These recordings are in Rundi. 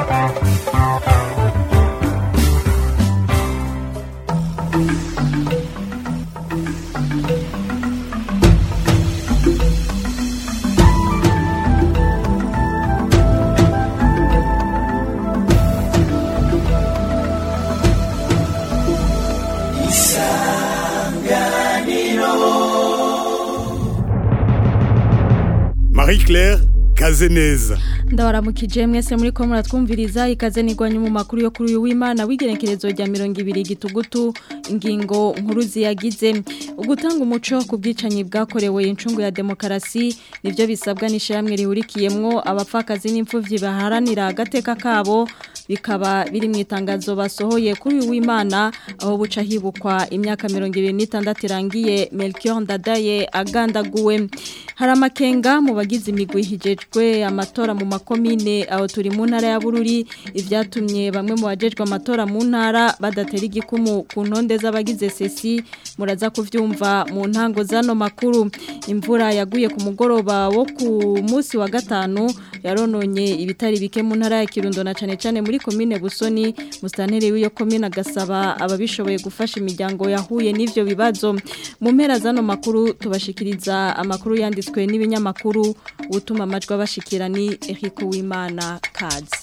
Marie Claire Kazeneza ndabaramukije mwese muri ko muratwumviriza ikaze nigwanye mu makuru yo kuri uyu w'Imana w'igenekerezo rya 200 gitugutu ingingo nkuru ziyagize ugutanga umuco ku bwicanyi bwakorewe incungu ya demokarasi nivyo bisabwa n'ishyamwe rihurikiyemwo abapfakazi n'imfuvyi baharanira agateka kabo bikaba biri mu itangazo basohoye kuri uyu w'Imana aho buca hibukwa imyaka 26 irangiye Melchior Ndadaye agandaguwe hari amakenga mu bagize imigwi hijejwe amatora mu makomine aho turi mu ntara ya Bururi ivyatumye bamwe mu bajejwe amatora mu ntara badatera igikumu ku ntonde z'abagize sesi muraza kuvyumva mu ntango zano makuru imvura yaguye ku mugoroba wo ku munsi wa gatanu yarononye ibitari bike mu ntara ya Kirundo na cane cane muri komine Busoni mustantere w'iyo komine agasaba ababishoboye gufasha imiryango yahuye n'ivyo bibazo mu mpera zano makuru tubashikiriza amakuru yanditswe n'ibinyamakuru utuma amajwi abashikira ni Eric Uwimana Kazi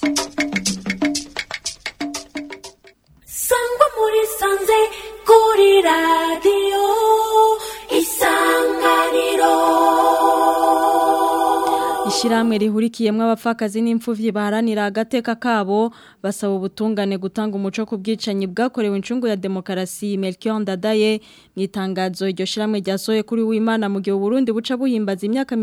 sangwa muri sanze kuri radiyo isanganiro Ishiramwe rihurikiyemwo abapfakazi n'imfuvyi baharanira agateka kabo basaba ubutungane gutanga umuco ku bwicanyi bwakorewe incungu ya demokarasi Melchior Ndadaye mu itangazo iryo shiramwe ryasohoye kuri w'Imana mu gihe Burundi buca buhimbaza imyaka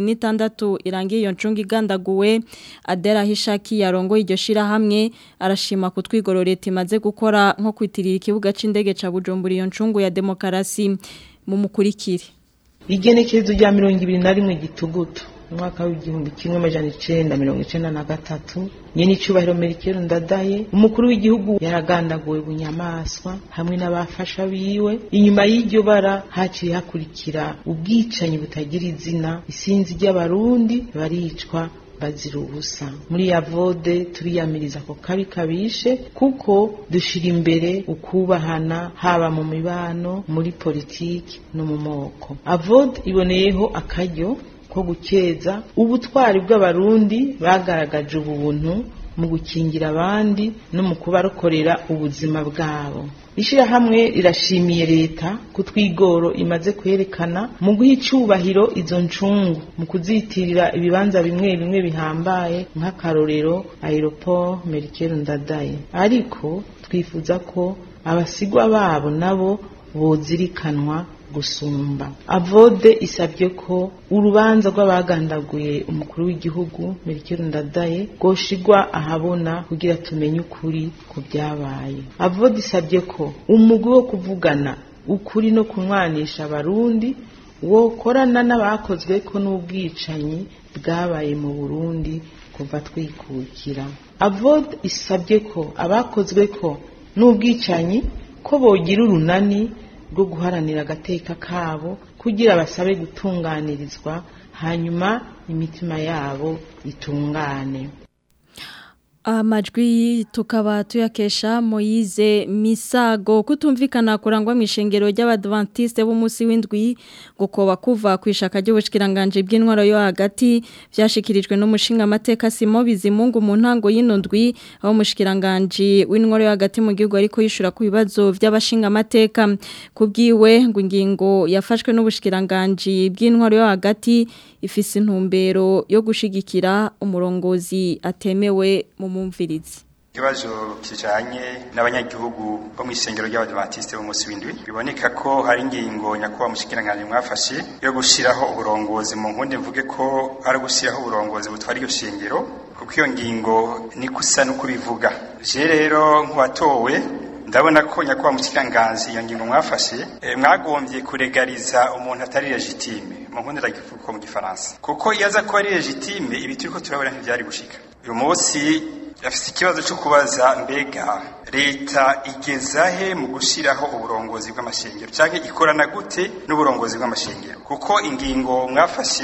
26 irangiye iyo ncungu igandaguwe Adera Hishaki yarongo iryo shirahamwe arashima kutwigororeta imaze gukora nko kwitirira ikibuga c'indege ca Bujumbura iyo ncungu ya demokarasi mu mukurikire igenekerezo rya mirongo ibiri na rimwe gitugutu umwaka w'igihumbi kimwe amajana icenda mirongo icenda na gatatu nyene icubahiro merikero ndadaye umukuru w'igihugu yaragandaguwe bunyamaswa hamwe n'abafasha biwe inyuma y'iryo bara haciye hakurikira ubwicanyi butagira izina isinzi ry'abarundi baricwa bazira ubusa muri ya vode turiyamiriza ko kabi kabishe kuko dushira imbere ukubahana haba mu mibano muri politiki no mu moko avode iboneyeho akaryo ko gukeza ubutwari bw'abarundi bagaragaje ubuntu mu gukingira abandi no mu kubarokorera ubuzima bwabo ishyirahamwe rirashimiye leta ku twigoro imaze kwerekana mu guha icubahiro izo ncungu mu kuzitirira ibibanza bimwe bimwe bihambaye nk'akarorero aeroport merikero ndadaye ariko twifuza ko abasigwa babo nabo bozirikanwa gusumba avode isabye ko urubanza rw'abagandaguye umukuru w'igihugu Melchior Ndadaye goshigwa ahabona kugira tumenye ukuri ku byabaye avode isabye ko umugwi wo kuvugana ukuri no kunwanisha abarundi wokorana n'abakozwe ko n'ubwicanyi bwabaye mu Burundi kuva twikukira avode isabye ko abakozwe ko n'ubwicanyi ko bogira urunani rwo guharanira agateka kabo kugira basabe gutunganirizwa hanyuma imitima yabo itungane amajwi tukaba tuyakesha Moyize Misago kutumvikana kurangwa mu ishengero ry'abadventiste b'umunsi w'indwi gukoba kuva ku ishaka ry'ubushikiranganje bw'intwaro yo hagati byashikirijwe n'umushinga amateka Simo Bizimungu mu ntango y'ino ndwi aho umushikiranganje w'intwaro yo hagati mu gihugu ariko yishura ku bibazo by'abashinga amateka kubwiwe ngo ingingo yafashwe n'ubushikiranganje bw'intwaro yo hagati ifise intumbero yo gushigikira umurongozi atemewe mu mumvirizi ikibazo kijanye n'abanyagihugu bo mw'isengero ry'abadventiste b'umunsi w'indwi biboneka ko hari ingingo nyakubahwa mushikiranganje mwafashe yo gushiraho uburongozi mu nkundi mvuge ko ari gushiraho uburongozi butwara iryo shengero kuko iyo ngingo ni kusa no kubivuga je rero nk'uwatowe ndabona ko nyakubahwa mushikiranganje iyo ngingo mwafashe e, mwagombye kuregariza umuntu atari legitime mu nkundi ndagivuga mu gifaransa kuko iyo aza kuba ari legitime ibi turiko turabona ntivyari gushika uyu munsi afite ikibazo cyo kubaza mbega leta igezahe mu gushyiraho uburongozi bw'amashengero cyangwa ikorana gute n'uburongozi bw'amashengero kuko ingingo mwafashe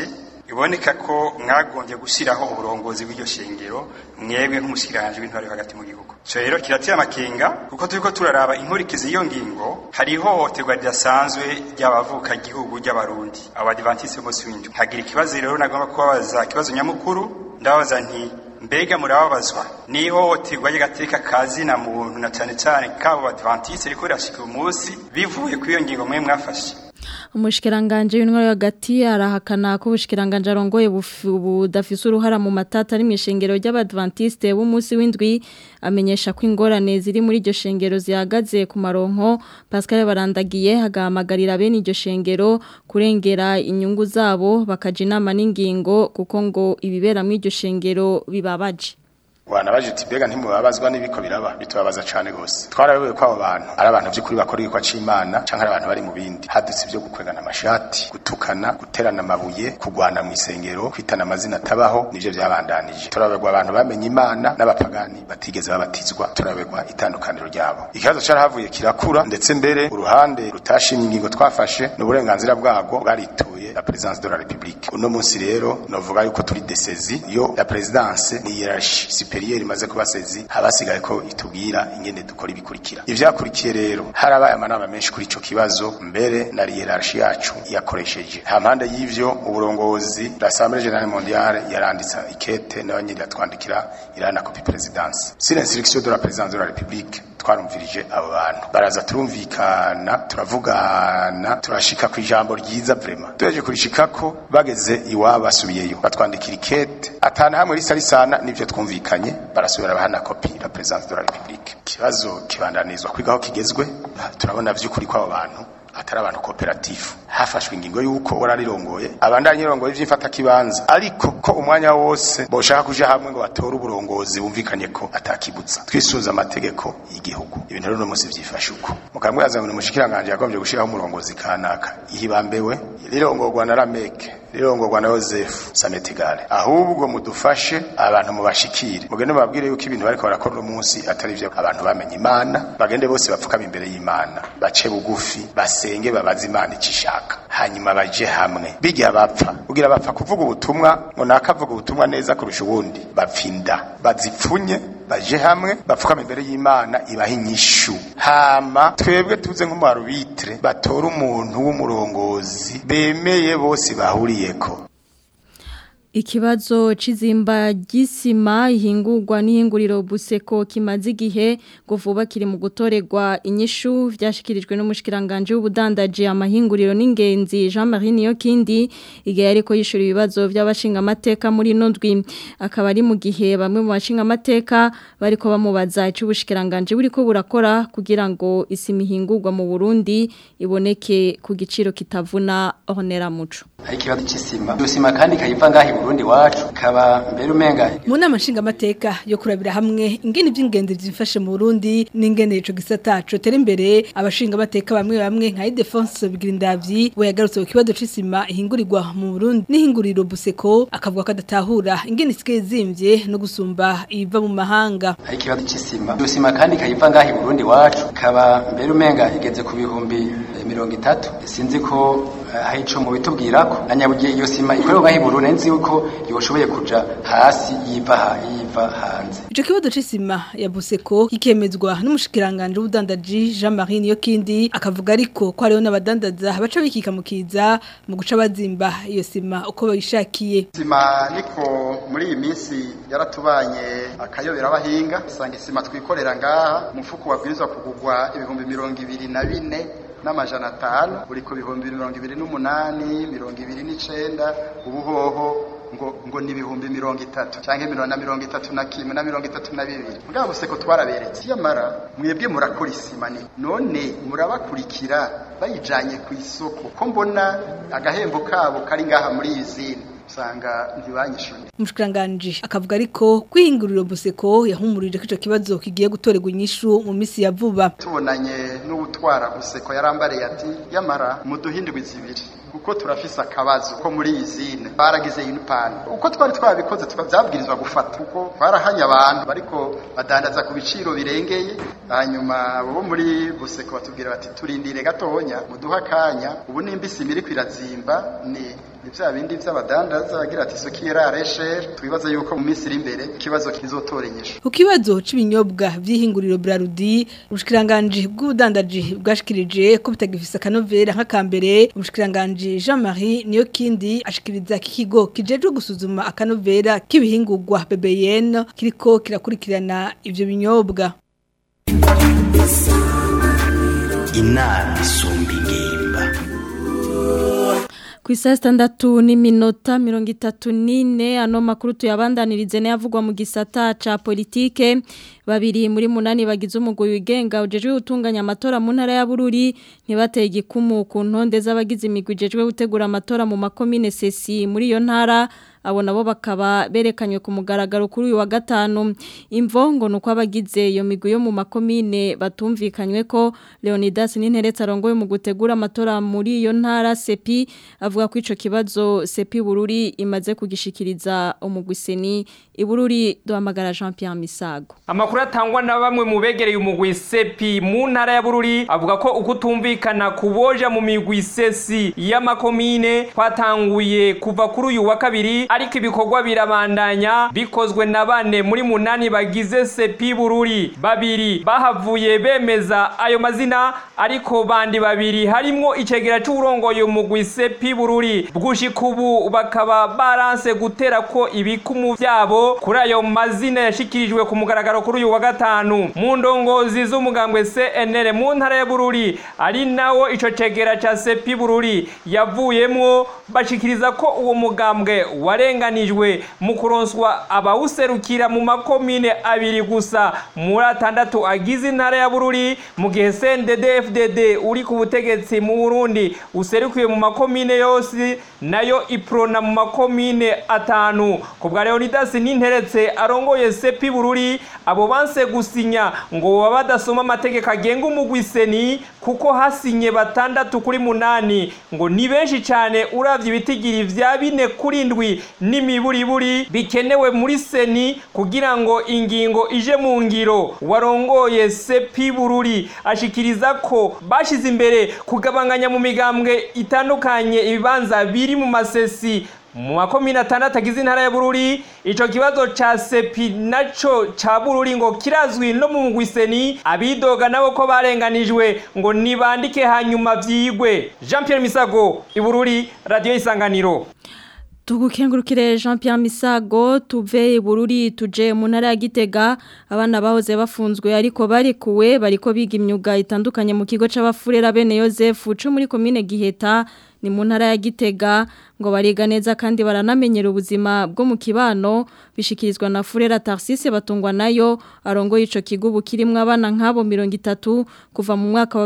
biboneka ko mwagombye gushyiraho uburongozi bw'iryo shengero mwebwe nk'umushyikiranganje w'intwari yo hagati mu gihugu icyo rero kirateye amakenga kuko turiko turaraba inkurikizi y'iyo ngingo hari ihohoterwa ridasanzwe ry'abavuka igihugu ry'abarundi abadivantisi b'umunsi w'indwi hagira ikibazo rero nagomba kubabaza ikibazo nyamukuru ndababaza nti mbega murababazwa n'ihohoterwa ry'agateka kazina muntu na cyane cyane kabo badivantisi riko rirashika uyu munsi bivuye kuri iyo ngingo mwe mwafashe umushikiranganje w'intwaro hagati arahakana ko ubushikiranganje arongoye budafise uruhara mu matata ari mu ishengero ry'abadventiste b'umunsi w'indwi amenyesha ko ingorane ziri muri iryo shengero zihagaze ku maronko Pascal barandagiye hagahamagarira bene iryo shengero kurengera inyungu zabo bakaja inama n'ingingo kuko ngo ibibera muri iryo shengero bibabaje wanabaje uti mbega ntimubabazwa n'ibiko biraba bitubabaza cane gose twarabewe ko abo bantu ari abantu by'ukuri bakora igikwa c'imana canke ari abantu bari mu bindi hadutse ibyo gukwegana amashati gutukana guterana amabuye kugwana mu isengero kwitana amazina atabaho nivyo vyabandanije turabegwa abantu bamenye imana n'abapagani batigeze babatizwa turabegwa itandukaniro ryabo ikibazo carahavuye kirakura ndetse mbere uruhande rutashimye ingingo twafashe n'uburenganzira bwabwo bwarituye la présidence de la république uno munsi rero novuga yuko turi desezi yo la présidence ni hiérarchie superieur imaze kuba sezi habasigaye ko itubwira ingene dukora ibikurikira ivyakurikiye rero harabaye amanama menshi kuri ico kibazo mbere na hiérarchie yacu yakoresheje ha mpande y'ivyo uburongozi l'assemblée générale mondiale yaranditse ikete n'abanyiri yatwandikira irana copie présidence sur l'instruction de la présidence de la république twarumvirije abo bantu baraza turumvikana turavugana turashika ku ijambo ryiza vrema tureje kurishikako bageze iwabo basubiyeyo batwandikira ikete atana hamwe risa risana n'ivyo twumvikanye barasubira bahana kopi la présidence de la république ikibazo kibandanizwa kwigaho kigezwe turabona vy'ukuri kw'abo bantu atari abantu koperative hafashwe ingingo yuko wararirongoye abandanye rongoye vy'imfata kibanza ariko ko umwanya wose boshaka kuja hamwe ngo batore uburongozi bumvikanye ko atakibutsa twisuza amategeko y'igihugu ibintu rero munsi vyifashe uko mukamwe yazanye umushikiranganje yagombye gushiraho umurongozi kanaka ihibambewe rirongorwa na Rameke rirongorwa na Joseph Sametigale ahubwo mudufashe abantu mubashikire mugende mubabwire yuko ibintu bariko barakora uno munsi atari vyo abantu bamenye imana bagende bose bapfukama imbere y'imana bace bugufi basenge babaze imana icishaka hanyuma baje hamwe bigiye bapfa kugira bapfa kuvuga ubutumwa ngo nakavuga ubutumwa neza kurusha ubundi bapfinda bazipfunye baje hamwe bapfukama imbere y'imana ibaha inyishu hama twebwe tuze nk'umuarbitre batora umuntu w'umurongozi bemeye bose bahuriyeko Ikibazo c'izimba gisima ihingurwa n'ihinguriro buseko kimaze igihe ngo vuba kiri mu gutorerwa inyishu vyashikirijwe n'umushikiranganje w'ubudandaji amahinguriro n'ingenzi Jean-Marie Niyokindi igihe ariko yishura ibibazo by'abashinga amateka muri nondwi akaba ari mu gihe bamwe mu bashinga amateka bariko bamubaza icubushikiranganje buriko burakora kugira ngo isima ihingurwa mu Burundi iboneke ku giciro kitavuna honera muco hari ikibazo c'isima iyo sima kandi kayiva ngaho i Burundi wacu kaba mbere umenga mu nama nshingamateka yo kurabira hamwe ingene ivy'ingenzi vyifashe mu Burundi n'ingene ico gisata cotera imbere abashingamateka bamwe bamwe nka Idefonse Bigirindavyi we yagarutse ku kibazo c'isima ihingurirwa mu Burundi n'ihinguriro Buseko akavuga ko adatahura ingene isigaye zimvye no gusumba iva mu mahanga hari ikibazo c'isima iyo sima kandi kayiva ngaho i Burundi wacu kaba mbere umenga igeze ku bihumbi mirongo itatu sinzi ko hari ico mu bitubwirako na nyabugiye iyo sima ikorerwa ngaho i Burundi nzi yuko yoshoboye kuja hasi yiva ha yiva hanze ico kibazo c'isima ya Buseko kikemezwa n'umushikiranganje w'ubudandaji Jean-Marie Niyokindi akavuga ariko ko hariho n'abadandaza baca bikika mukiza mu guca bazimba iyo sima uko bayishakiye sima niko muri iyi minsi yaratubanye akayobera abahinga usanga isima twikorera ngaha umufuko wabwirizwa kugurwa ibihumbi mirongo ibiri na bine n'amajana atanu uri ku bihumbi mirongo ibiri n'umunani mirongo ibiri n'icenda ubuhoho ngo ngo ni ibihumbi mirongo itatu cyangwa mirongo na mirongo itatu na kimwe na mirongo itatu na bibiri mugabo buseko twaraberetse yamara mwebwe murakora isima ni none murabakurikira bayijanye ku isoko ko mbona agahembo kabo kari ngaha muri iyi zine usanga ntibanyishuye umushikiranganje akavuga ariko kwihinguriro Buseko yahumurije ko ico kibazo kigiye gutorerwa inyishu mu misi ya vuba tubonanye n'ubutwara Buseko yarambariye ati yamara muduhindurwe zibiri kuko turafise akabazo ko muri iyi zine baragize yunipani uko twari twabikoze tukavyabwirizwa gufata kuko twarahanye abantu bariko badandaza ku biciro birengeye hanyuma bo muri Buseko batubwira bati turindire gatonya muduha akanya ubu nimba isima iriko irazimba ni ni vya bindi vy'abadandaza agira ati isoko irareshere twibaza yuko mu minsi iri imbere ikibazo kizotora inyishu Ku kibazo c'ibinyobwa vy'ihinguriro Brarudi ubushikiranganje bw'ubudandaji bwashikirije ko bitagifise akanovera nk'akambere ubushikiranganje Jean-Marie niyo kindi ashikiriza kikigo kijejwe gusuzuma akanovera k'ibihingurwa BBN kiriko kirakurikirana ivyo binyobwa inama isumba ingimba ku isaha sitandatu n'iminota mirongo itatu n'ine ano makuru tuyabandanirize n'ayavugwa mu gisata ca politike babiri muri munani bagize umugwi wigenga ujejwe gutunganya amatora mu ntara ya Bururi ntibateye igikumu ku ntonde z'abagize imigwi ijejwe gutegura amatora mu makomine sesi muri iyo ntara abo nabo bakaba berekanywe ku mugaragaro kuri uyu wa gatanu imvo ngo nuko abagize iyo migwi yo mu makomine batumvikanywe ko Leonidas Ninteretse arongoye mu gutegura amatora muri iyo ntara Sepi avuga ko ico kibazo Sepi Bururi imaze kugishikiriza umugwiseni ibururi duhamagara Jean Pierre Misago Amakuru atangwa na bamwe mu begereye umugwi Sepi mu ntara ya Bururi avuga ko ukutumvikana kuboja mu migwi sesi y'amakomine kwatanguye kuva kuri uyu wa kabiri ariko ibikorwa birabandanya bikozwe na bane muri munani bagize Sepi Bururi babiri bahavuye bemeza ayo mazina ariko bandi babiri harimwo icegera c'urongoye umugwi Sepi Bururi bwushika ubu bakaba baranse gutera ko ibikumu vyabo kuri ayo mazina yashikirijwe ku mugaragaro kuri uyu wa gatanu mu ndongozi z'umugambwe CNL mu ntara ya Bururi ari nawo ico cegera ca Sepi Bururi yavuyemwo bashikiriza ko uwo mugambwe warenganijwe mu kuronswa abawuserukira mu makomine abiri gusa muri atandatu agize intara ya Bururi mu gihe CNDD FDD uri ku butegetsi mu Burundi userukiye mu makomine yose nayo iprona mu makomine atanu ku bwa Leonidas Ninteretse arongoye Sepi Bururi abo banse gusinya ngo baba badasoma amategeko agenga umugwiseni kuko hasinye batandatu kuri munani ngo ni benshi cyane uravye ibitigiri vya bine kuri ndwi n'imiburiburi bikenewe muri seni kugira ngo ingingo ije mu ngiro warongoye Sepi Bururi ashikiriza ko bashize imbere kugabanganya mu migambwe itandukanye ibibanza biri mu masesi mu makomine atandatu agize intara ya Bururi ico kibazo ca sepi naco ca Bururi ngo kirazwi no mu mugwiseni abidoga nabo ko barenganijwe ngo nibandike hanyuma vyigwe Jean Pierre Misago Ibururi Radio Isanganiro Tugukengurukire Jean Pierre Misago tuve ibururi tuje mu ntara ya Gitega abana bahoze bafunzwe ariko barikuwe bariko biga imyuga itandukanye mu kigo c'abafurera bene Joseph cyo muri commune Giheta ni mu ntara ya Gitega ngo bariga neza kandi baranamenyera ubuzima bwo mu kibano bishikirizwa na Furera Tarsise batungwa nayo arongoye ico kigo bukirimwe abana nkabo 30 kuva mu mwaka wa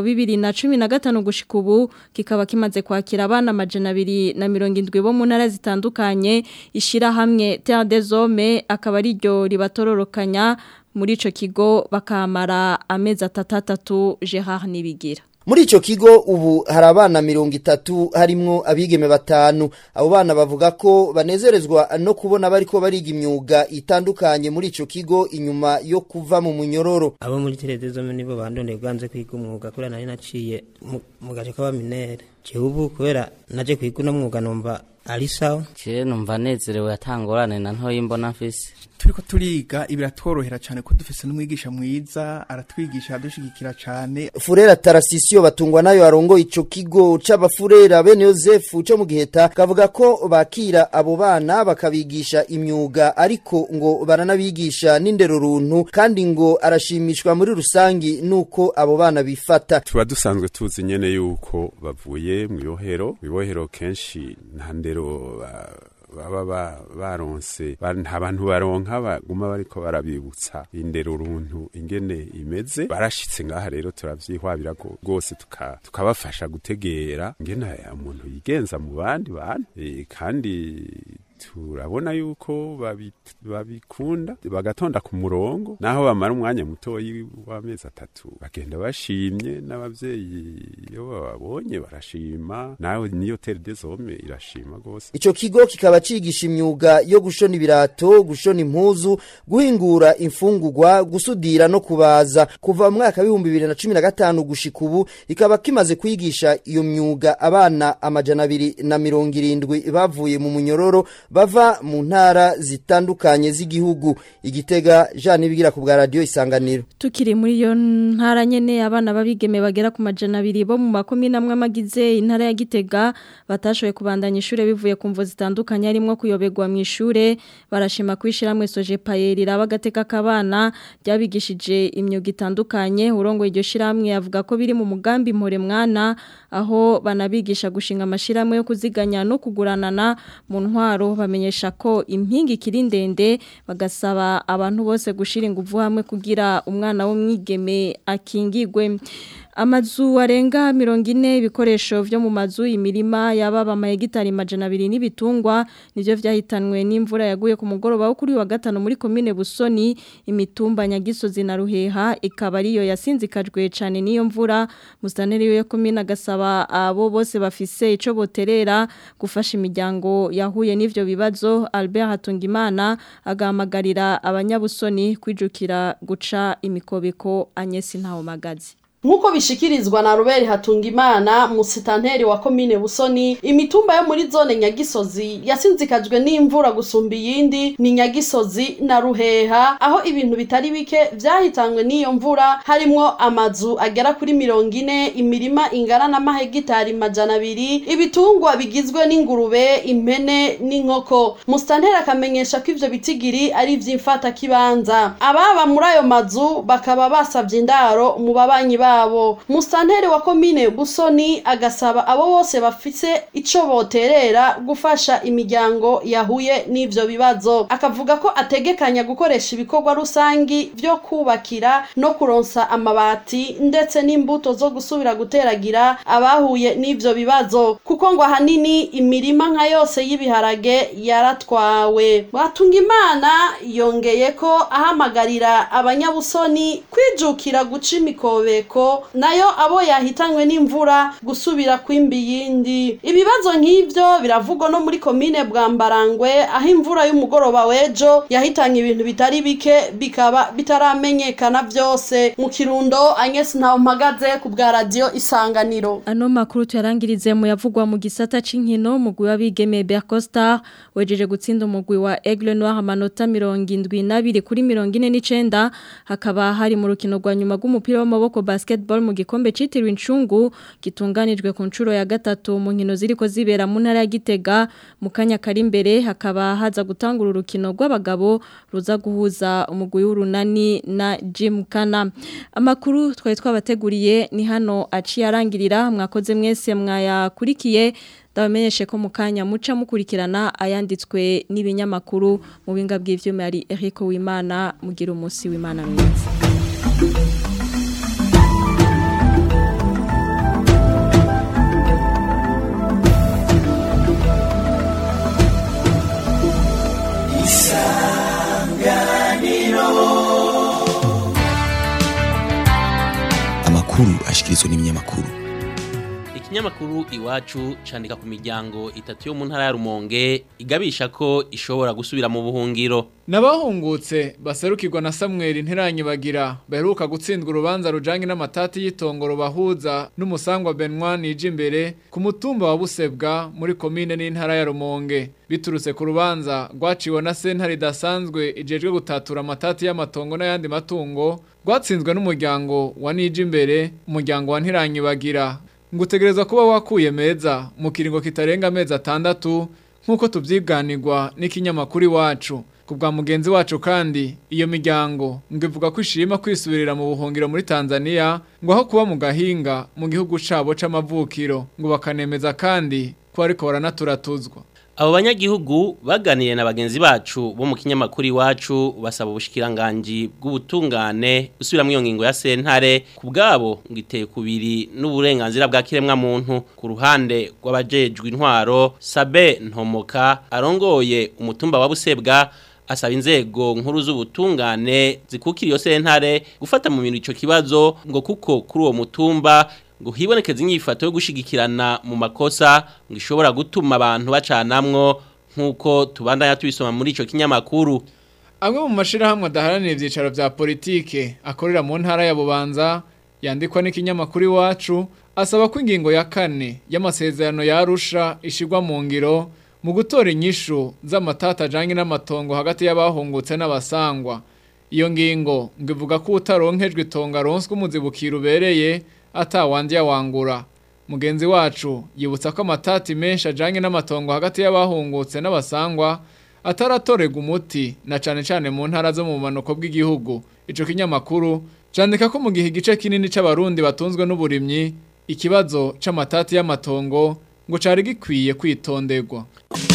2015 gushika ubu kikaba kimaze kwakira abana amajana 270 bo mu ntara zitandukanye ishira hamwe Terre des Hommes akaba ari ryo ribatororokanya muri ico kigo bakamara amezi atatatu Gerard Nibigira Muri ico kigo ubu hari abana mirongo itatu harimwo abigeme batanu abo bana bavuga ko banezerezwa no kubona bariko bariga imyuga itandukanye muri ico kigo inyuma yo kuva mu munyororo abo muri televiziyo nibo bandondeye bwanze kwiga umwuga kubera nari naciye mu gace k'abaminere ubu kubera naje kwiga uno mwuga numva ari sawa je numva nezerewe atangorane na ntoyi mbona mfise turiko turiga ibiratworohera cyane ko dufise n'umwigisha mwiza aratwigisha adushigikira cyane Furera Tarasisio batungwa nayo arongo ico kigo c'abafurera bene Joseph cyo mu giheta kavuga ko bakira abo bana bakabigisha imyuga ariko ngo baranabigisha n'indero runtu kandi ngo arashimishwa muri rusangi nuko abo bana bifata tuba dusanzwe tuzi nyene yuko bavuye mu yohero mu yohero kenshi nta ndero baba baronse nta bantu baronka baguma bariko barabibutsa indero runtu ingene imeze barashitse ngaha rero turavyihwabira rwose tukabafasha gutegera ingene umuntu yigenza mu bandi bantu kandi turabona yuko babi- babikunda bagatonda ku murongo naho bamara umwanya mutoyi w'amezi atatu bagenda bashimye n'abavyeyi iyo bababonye barashima nawe niyo tere des hommes irashima gose Ico kigo kikaba cigisha imyuga yo gushona ibirato, gushona impuzu, guhingura imfungurwa, gusudira no kubaza. Kuva mu mwaka w'ibihumbi bibiri na cumi na gatanu gushika ubu, ikaba kimaze kwigisha iyo myuga abana amajana abiri na mirongo irindwi bavuye mu munyororo bava mu ntara zitandukanye z'igihugu. Igitega Jean Nibigira ku bwa radio Isanganiro. Tukiri muri iyo ntara nyene abana babigeme bagera ku majana abiri bo mu makomine amwe amagize intara ya Gitega batashoboye kubandanya ishure bivuye ku mvo zitandukanye harimo kuyobegwa mu ishure barashima kwishiramwe soje payeri rabagateka kabana ryabigishije imyuga itandukanye urongo iryo shiramwe avuga ko biri mu mugambi mpore mwana aho banabigisha gushinga amashiramwe yo kuziganya no kuguranana mu ntwaro bamenyesha ko impingi kiri ndende bagasaba abantu bose gushira ingufu hamwe kugira umwana w'umwigeme akingigwe Amazu arenga mirongo ine ibikoresho vyo mu mazu imirima yababa amahegitari majana abiri n'ibitungwa nivyo vyahitanwe n'imvura yaguye ku mugoroba wo kuri wa gatanu muri komine Busoni imitumba Nyagisozi na Ruheha ikaba ariyo yasinzikajwe cane n'iyo mvura mustaneri yo komine agasaba abo bose bafise ico boterera gufasha imiryango yahuye n'ivyo bibazo Albert Hatungimana agahamagarira abanyabusoni kwijukira guca imikobeko Agnes Ntawomagazi Nkuko bishikirizwa na Robert Hatungimana musitanteri wa komine Busoni imitumba yo muri zone Nyagisozi yasinzikajwe n'imvura gusumba iyindi ni Nyagisozi na Ruheha aho ibintu bitari bike vyahitanywe n'iyo mvura harimwo amazu agera kuri mirongo ine imirima ingana n'amahegitari majana abiri ibitungwa bigizwe n'ingurube impene n'inkoko musitanteri akamenyesha ko ivyo bitigiri ari ivy'imfata kibanza ababa muri ayo mazu bakaba basavye indaro mu babanyi ba babo musitanteri wa komine busoni agasaba abo bose bafise ico boterera gufasha imiryango yahuye n'ivyo bibazo akavuga ko ategekanya gukoresha ibikorwa rusangi vyo kubakira no kuronsa amabati ndetse n'imbuto zo gusubira guteragira abahuye n'ivyo bibazo kuko ngo ahanini imirima nka yose y'ibiharage yaratwawe batunga imana yongeye ko ahamagarira abanyabusoni kwijukira guca imikobeko nayo abo yahitanywe n'imvura gusubira kwimba iyindi ibibazo nk'ivyo biravugwa no muri komine bwambarangwe aho imvura y'umugoroba w'ejo yahitanye ibintu bitari bike bikaba bitaramenyekana vyose mu kirundo Agnes Ntawumpagaze ku bwa radio Isanganiro Ano makuru tuyarangirize mu yavugwa mu gisata c'inkino mugwi w'abigeme Bercosta wejeje gutsinda umugwi wa Aigle Noir amanota 72 kuri 49 hakaba hari mu rukino rwa nyuma rw'umupira w'amaboko basketball mu gikombe citiriwe incungu gitunganijwe ku ncuro ya gatatu mu nkino ziriko zibera mu ntara ya Gitega mu kanya kari imbere hakaba haza gutangura urukino rw'abagabo ruza guhuza umugwi w'urunani na Jim Kana amakuru twari twabateguriye ni hano aciye arangirira mwakoze mwese mwayakurikiye ndabamenyeshe ko mu kanya muca mukurikirana ayanditswe n'ibinyamakuru mu binga bw'ivyuma yari Eric Wimana mugira umunsi w'Imana mwiza amakuru ashikirizwa n'ibinyamakuru ikinyamakuru iwacu candika ku miryango itatu yo mu ntara ya Rumonge igabisha ko ishobora gusubira mu buhungiro Nabahungutse baserukirwa na Samuel Ntiranyi bagira baheruka gutsindwa urubanza rujanye n'amatati y'itongoro bahuza n'umusangwa Benoit nije imbere ku mutumba wa Busebwa muri komine n'intara ya Rumonge biturutse ku rubanza rwaciwe na sentare idasanzwe ijejwe gutatura amatati y'amatongo n'ayandi matungo rwatsinzwe n'umuryango wa nije imbere umuryango wa Ntiranyi bagira ngutegereza kuba wakuye meza mu kiringo kitarenga amezi atandatu nk'uko tubyiganirwa n'ikinyamakuru iwacu ku bwa mugenzi wacu kandi iyo miryango ngo ivuga ko ishima kwisubirira mu buhungiro muri Tanzania ngo aho kuba mu gahinga mu gihugu cabo c'amavukiro ngo bakanemeza kandi ko ariko baranaturaturizwa Abo banyagihugu baganiriye na bagenzi bacu bo mu kinyamakuru iwacu basaba ubushikiranganje bw'ubutungane gusubira iyo ngingo ya sentare ku bwabo ngo iteye kubiri n'uburenganzira bwa kiremwa muntu ku ruhande rw'abajejwe intwaro Sabe Ntomoka arongoye umutumba wa Busebwa asaba inzego nkuru z'ubutungane zikukira iyo sentare gufata mu bintu ico kibazo ngo kuko kuri uwo mutumba ngo hibonekeze inyifato yo gushigikirana mu makosa ngo ishobora gutuma abantu bacanamwo nk'uko tubandanya tubisoma muri ico kinyamakuru amwe mu mashirahamwe adaharanira ivyicaro vya politike akorera mu ntara ya Bubanza yandikwa n'ikinyamakuru iwacu asaba ko ingingo ya kane y'amasezerano ya Arusha ishigwa mu ngiro mu gutora inyishu z'amatata ajanye n'amatongo hagati y'abahungutse n'abasangwa iyo ngingo ngo ivuga ko utaronkejwe itonga ronswe umuzibukiro ubereye atawandi yawangura mugenzi wacu yibutsa ko amatati menshi ajanye n'amatongo hagati y'abahungutse n'abasangwa ataratorega umuti na cane cane mu ntara zo mu manuko bw'igihugu ico kinyamakuru candika ko mu gihe igice kinini c'abarundi batunzwe n'uburimyi ikibazo c'amatati y'amatongo ngo cari gikwiye kwitonderwa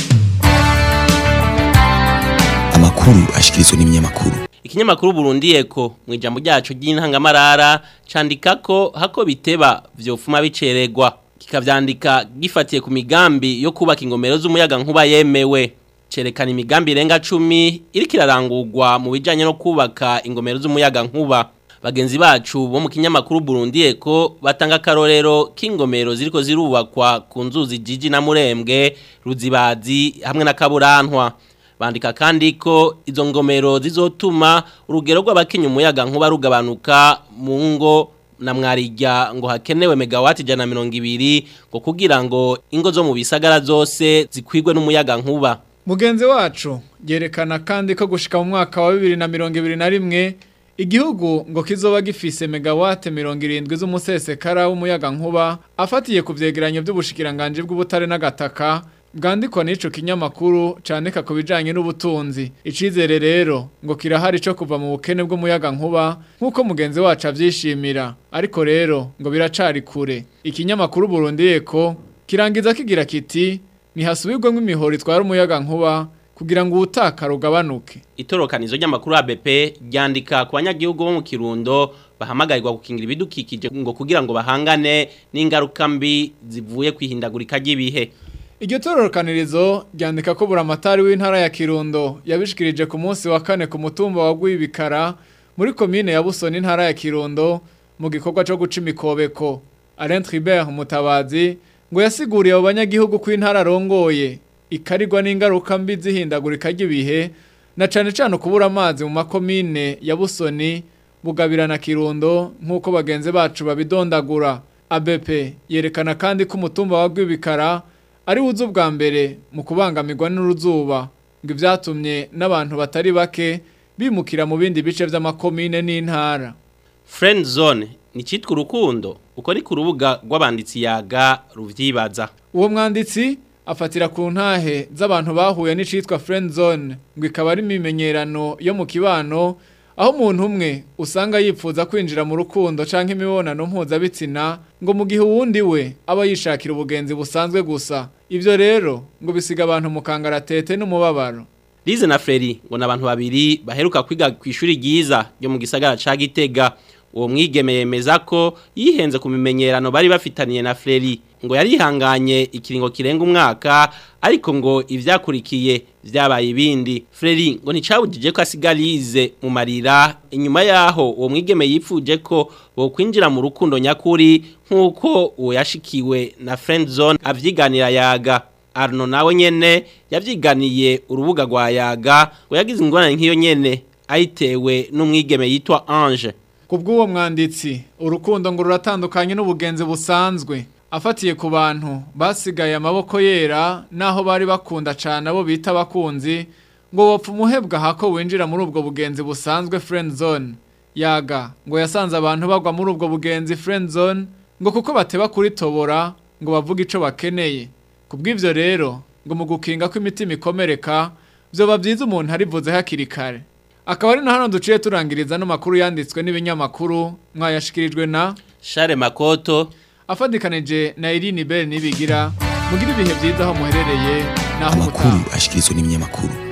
amakuru ashikirizwa n'ibinyamakuru Ikinyamakuru Burundi Eko mu ijambo ryacu ry'intangamarara candika ko hako biteba vyofuma biceregwa kikavyandika gifatiye ku migambi yo kubaka ingomero z'umuyaga nkuba yemewe cerekana imigambi irenga 10 iriko irarangurwa mu bijanye no kubaka ingomero z'umuyaga nkuba bagenzi bacu bo mu kinyamakuru Burundi Eko batanga karorero k'ingomero ziriko zirubakwa ku nzuzi Jiji na Murembwe Ruzibazi hamwe na Kaburantwa bandika kandi ko izo ngomero zizotuma urugero rw'abakinya umuyaga nkuba rugabanuka mu ngo na mwarijya ngo hakenewe megawati jana mirongo ibiri ngo kugira ngo ingo zo mu bisagara zose zikwigwe n'umuyaga nkuba mugenzi wacu yerekana kandi ko gushika mu mwaka wa bibiri na mirongo ibiri na rimwe igihugu ngo kizoba gifise megawate mirongo irindwi z'umusesekara w'umuyaga nkuba afatiye ku vyegeranyo by'ubushikiranganje bw'ubutare n'agataka bwandikwa n'ico kinyamakuru candika ku bijanye n'ubutunzi icizere rero ngo kirahari co kuva mu bukene bw'umuyaga nkuba nk'uko mugenzi wacu avyishimira ariko rero ngo biracari kure ikinyamakuru Burundi Eko kirangiza kigira kiti ntihasubirwemo imihoro itwara umuyaga nkuba kugira ngo ubutakara ugabanuke itorokanizo ry'amakuru ya BP ryandika ku banyagihugu bo mu Kirundo bahamagarirwa gukingira ibidukikije ngo kugira ngo bahangane n'ingaruka mbi zivuye kwihindagurika ry'ibihe Iryo tororokanirizo ryandika ko buramatari w'intara ya Kirundo yabishikirije ku munsi wa kane ku mutumba wa Gwibikara muri commune ya Busoni intara ya Kirundo mu gikorwa cyo guca imikobeko Alain Tribert Mutabazi ngo yasiguriye abo banyagihugu ko intara rongoye ikarigwa n'ingaruka mbi zihindagurika ry'ibihe na cane cane kubura amazi mu makomine ya Busoni bugabira na Kirundo nk'uko bagenze bacu babidondagura ABP yerekana kandi ko umutumba wa Gwibikara ari wuzu bwa mbere mu kubangamirwa n'uruzuba ngo ibyatumye n'abantu batari bake bimukira mu bindi bice by'amakomine n'intara friend zone ni cyitwa urukundo uko ari ku rubuga rw'abanditsi yaga ruvyibaza uwo mwanditsi afatira ku ntahe z'abantu bahuye n'icitwa friend zone ngo ikaba ari imimenyerano yo mu kibano aho umuntu umwe usanga yipfuza kwinjira mu rukundo canke imibonano mpuzabitsina ngo mu gihe uwundi we aba yishakira ubugenzi busanzwe gusa ivyo rero ngo bisiga abantu mu kangaratete n'umubabaro Lize na Freri ngo nabantu babiri baheruka kwiga ku ishuri ryiza ryo mu gisagara ca Gitega uwo mwigeme yemeza ko yihenze ku mimenyerano bari bafitaniye na Freri ngo yarihanganye ikiringo kirenga umwaka ariko ngo ivyakurikiye vyabaye ibindi Freri ngo nicabujije ko asigalize mu marira inyuma yaho uwo mwigeme yipfuje ko bo kwinjira mu rukundo nyakuri nkuko uwo yashikiwe na friend zone avyiganira yaga Arno nawe nyene yavyiganiye urubuga rwa yaga ngo yagize ingorane nk'iyo nyene ayitewe n'umwigeme yitwa Ange Kubw'uwo mwanditsi urukundo ngo ruratandukanye n'ubugenzi busanzwe afatiye ku bantu basigaye amaboko yera naho bari bakunda cyane abo bita abakunzi ngo bapfa umuhebwa hako winjira muri ubwo bugenzi busanzwe friend zone yaga ngo yasanze abantu bagwa muri ubwo bugenzi friend zone ngo kuko bateba kuri tobora ngo bavuge ico bakeneye kubw'ivyo rero ngo mu gukinga ko imitima ikomereka vyoba byiza umuntu arivuze hakiri kare akaba ari na hano duciye turangiriza no makuru yanditswe n'ibinyamakuru mwayashikirijwe na Share Makoto afadikanije na Irene Bell nibigira mugira ibihe byiza aho muherereye naho amakuru ubutaha ashikirizwa n'ibinyamakuru